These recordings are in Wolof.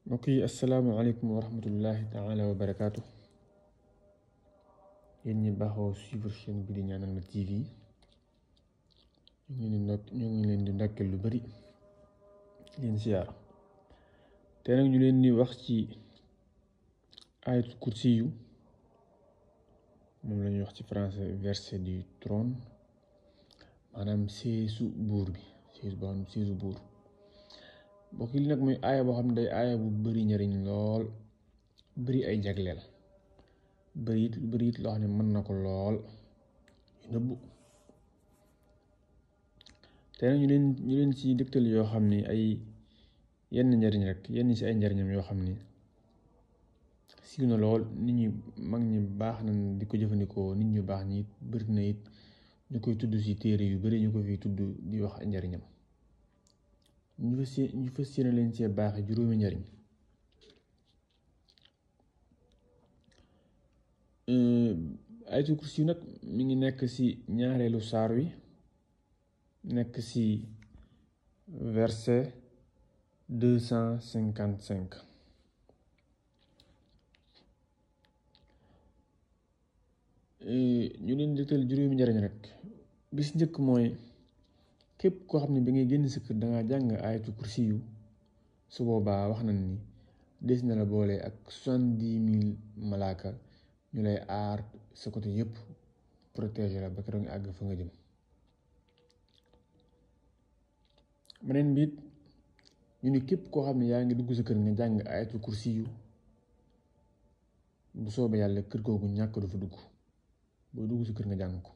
mbokk yi asalaamaaleykum wa rahmatullahi taala wa barakaatu yéen ñi baaxoo suivre chaîne bi di ñaanal ma TV ñu ngi leen di ndokk ñu ngi leen di ndokkeel lu bari di leen siyaar te nag ñu leen di wax ci ayatul kursi yu moom la ñuy wax ci français verset du trône maanaam seesu buur bi seesu boo xam ne seesu buur mbokk yi li nag mooy aaya boo xam ne day aaya bu bari njariñ lool bari ay jagleel bari it bari it loo xam ne mën na ko lool yu nëbbu te nag ñu leen ñu leen ci dëgtal yoo xam ni ay yenn njariñ rek yenn ci ay njariñam yoo xam ni siiw na lool nit ñi mag ñi baax na di ko jëfandikoo nit ñu baax ñi it bari na it ñu koy tudd ci téere yu bari ñu ko fi tudd di wax ay njariñam ñu fas ñu fas yéene leen cee baaxe juróomi njariñ ayatul kursi yu nag mi ngi nekk ci ñaareelu saar wi nekk ci verset deux cent cinquante cinq ñu leen dëgtal juróomi njariñ rek bis njëkk mooy képp koo xam ne bi ngay génn sa kër dangaa jàng ayatul kursi yu su boobaa wax nañ ni des na la boole ak soixante-dix mille malaaka ñu lay aar sa côté yépp protéger la ba keroog nga àgg fa nga jëm beneen bi it ñu ni képp koo xam ne yaa ngi dugg sa kër nga jàng ayatul kursi yu bu soobee yàlla kër googu ñàkk du fa dugg boo dugg sa kër nga jàng ko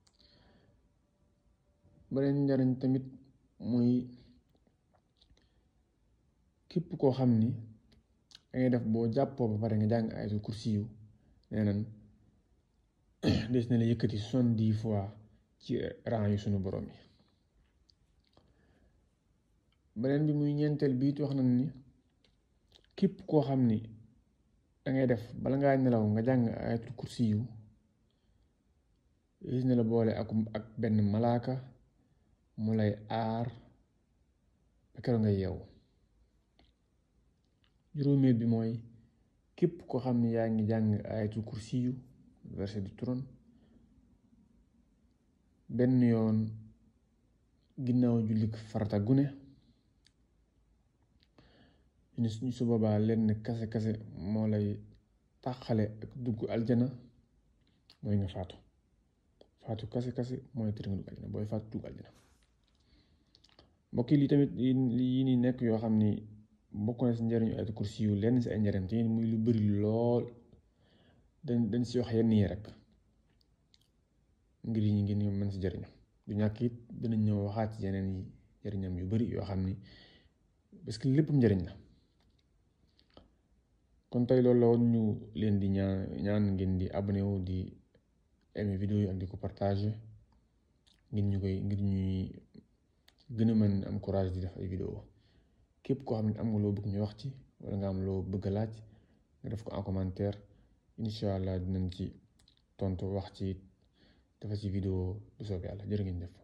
beneen njariñ tamit muy képp koo xam ni dangay def boo jàppoo ba pare nga jàng ayatul kursi yu nee nan des na la yëkkati soixante-dix fois ci rang yu sunu borom yi beneen bi muy ñeenteel biit wax nañ ni képp koo xam ni dangay def bala ngaa nelaw nga jàng ayatul kursi yu des na la boole ak ak benn malaaka mu lay aar ba keroog nga yeewu juróomeel bi mooy képp koo xam ne yaa ngi jàng ayatul kursi yu verset du trône benn yoon ginnaaw jullik farata gune ñu ñu su boobaa lenn kase kase moo lay tàqale ak dugg aljana mooy nga faatu faatu kase kase mooy tëri nga dugg aljana booy faatu dugg aljana mbokk yi lii tamit yi ni nekk yoo xam ni bokk na si njariñu ayatul kursi yu lenn si ay njariñ te muy lu bari lool dañ dañ si wax yenn yi rek ngir yi ñu ngeen mën si jariñu du ñàkk it dinañ ñëw waxaat ci yeneen yi njariñam yu bari yoo xam ni parce que lépp njariñ la kon tey loolu la woon ñu leen di ñaan ñaan ngeen di abonné wu di aimer vidéo yi ak di ko partager ngir ñu koy ngir ñuy gën a mën am courage di def ay vidéo képp koo xam ne am nga loo bëgg ñu wax ci wala nga am loo bëgg a laaj nga def ko en commentaire incha allah dinañ ci tontu wax ci dafa ci vidéo bu soobee yàlla jërë ngeen def